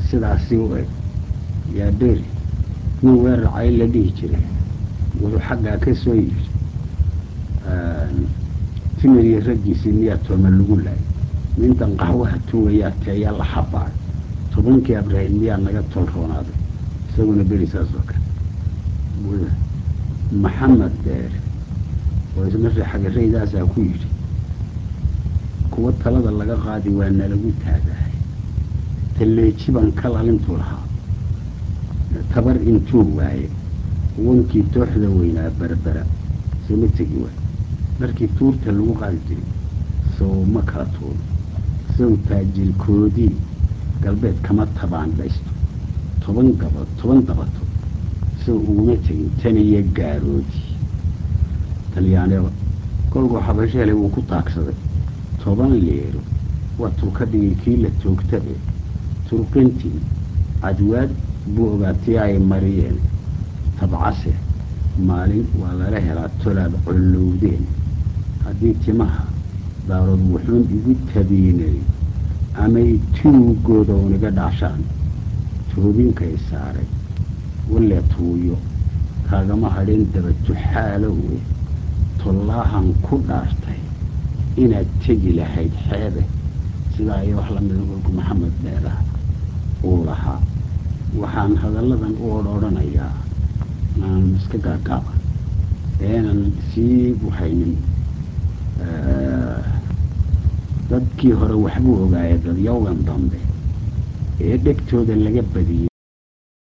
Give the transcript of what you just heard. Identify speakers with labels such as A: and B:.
A: sidaasi u eg yaa beri nin weerarcay la dhihi jiray wuxuu xaggaa ka soo yiri timir iyo raggiisii miyaa tooma lagu laayay nintan qaxwaha tuugayaa teeyaa la xabaaray tobankii abrahim miyaa naga tol roonaaday isaguna beri saas oo kale maxamed deer oo isna xagarraydaasaa ku yidhi kuwa talada laga qaadi waa nalagu taagahay talleeji baan ka lalintuu lahaa tabar intuu waaye wankii tooxda weynaa berbera sooma tegi waay markii tuurta lagu qaadi jiray sow ma kala tuuro sow taajirkoodii galbeed kama tabaan dhaysto toban gabad toban dabato sow uguma tegin tan iyo gaaroodii talyaaneba kolkuu xabasho helay wuu ku taagsaday toban leero waa turka dhigay kii la toogta e turqintii cadwaad buu ogaatay ay mariyeen tabcase maalin waa lala helaa tolaad collowdeen haddii timaha daarood wuxuun igu tabiinay amay tuugooda uniga dhaashaan toobinkay saaray walle tuuyo kaagama hadhin daba tuxaalowe tollaahan ku dhaartay inaad tegi lahayd xeebe sidaa iyo wax lamida kolku maxamed dheeraha uu lahaa waxaan hadalladan u odrhodhanayaa aan iska gaagaaba eenan sii buhaynin dadkii hore waxbuu ogaayay dadyowgan dambe ee dhegtooda laga badiyey